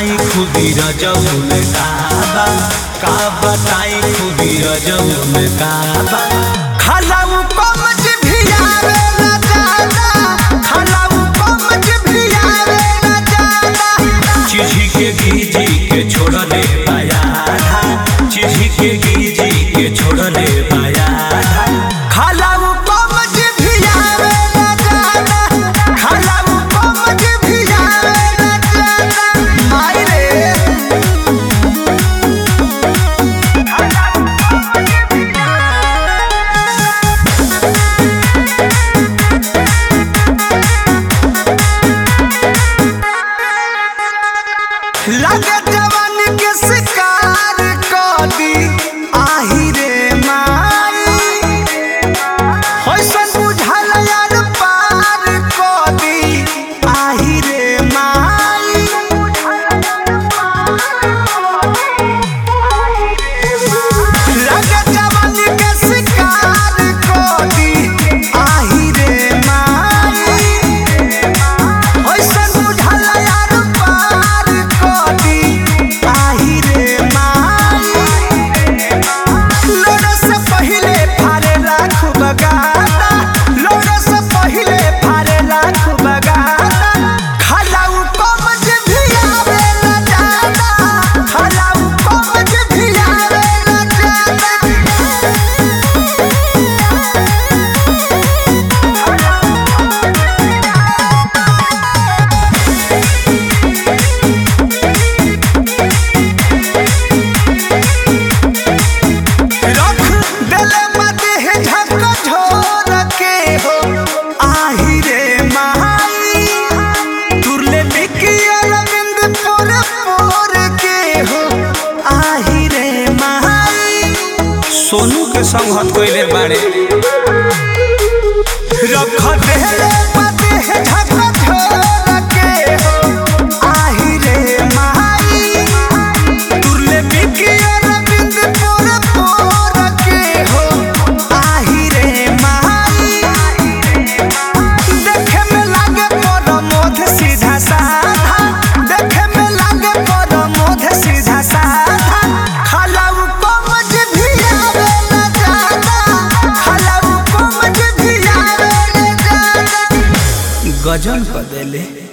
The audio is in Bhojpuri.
बताई खुदी रजौल काबा का बताई खुदी रजौल काबा खलाऊ कमज भी आवे ना जाना खलाऊ कमज भी आवे ना जाना चिढ़ी के गीजी के छोड़ दे पाया था चिढ़ी के गीजी के छोड़ दे पाया था खलाऊ कमज भी आवे ना जाना खलाऊ कमज भी आवे ना जाना माई रे लगे जवान के शिकार कदी आही रे माई होइसन बुझल यार पार कदी आही रे माई लगे जवान के शिकार कदी आही रे माई होइसन बुझल यार पार कदी आही रे माई लोड़ा से पहिले फारे लाख बगाता लोड़ा से पहिले फारे लाख बगाता खलाऊ कमज भी आवे ना जाना खलाऊ कमज भी आवे ना जाना रख देले मते है झक झोर के हो आही रे माई तुरले बिकी अरविंद पोर पोर के हो आही रे माई सोनू के संगत कइले बाड़े रख देले मते है झक झोर के हो आही रे माई तुरले बिकी अरविंद पोर पोर के हो आही रे माई देखे में लागे पर मोध सीधा साधा देखे में लागे पर मोध सीधा साधा खलाऊ कमज भी आवे ना जाना खलाऊ कमज भी आवे ना जाना गजन कर देले